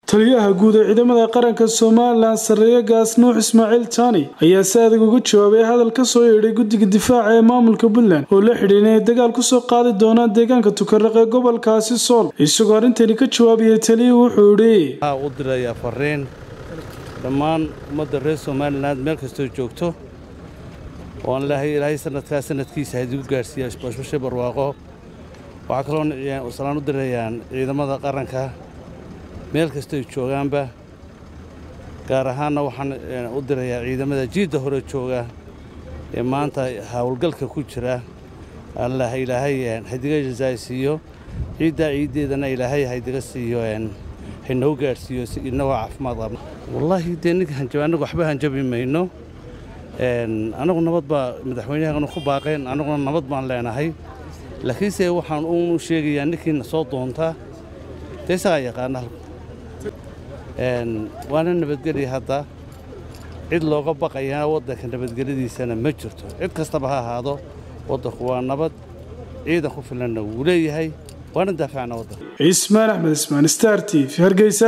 taliyaha guud ee ciidamada qaranka somalilan sarreeye gaas nuux ismaaciil taani ayaa si adag uga jawaabay hadal ka soo yeedhay guddiga difaaca ee maamulka puntland oo la xidhiin inay dagaal kusoo qaadi doonaan deegaanka tukaraq ee gobolkaasi sool isagoo arrintani ka jawaabayay taliyuhu wuxuu idhi u dirayaa fariin dhammaan ummadda reer somalilan meel kastoo joogto oon ilaahay ilaahay sanadkaa sanadkiisa hadigu gaadhsiiya bashbashe barwaaqo waxaa kaloo salaan u dirayaan ciidamada qaranka meel kastoy joogaanba gaar ahaanna waxaan u dirayaa ciidamada jiidda hore jooga ee maanta howlgalka ku jira allah ilaahay hadiga jasaaysiiyo ciiddaa ciiddeedana ilaahay hadiga siiyo haynoo gaadhsiiyo si inagoo caafimaad qabna wallaahi dee ninka hanjab annagu waxba hanjabi mayno annagu nabad baa madaxweynahaganu ku baaqeen annaguna nabad baan leenahay laakiinse waxaan uunu sheegayaa ninkiina soo doontaa dee isagaa yaqaana waana nabadgelya hadda cid looga baqayaa waddanka nabadgelyadiisana ma jirto cid kastaba ha ahaado waddanku waa nabad ciidan ku filanna wuu leeyahay waana daafacna waddanka cismaan axmed ismaan star t v hargeysa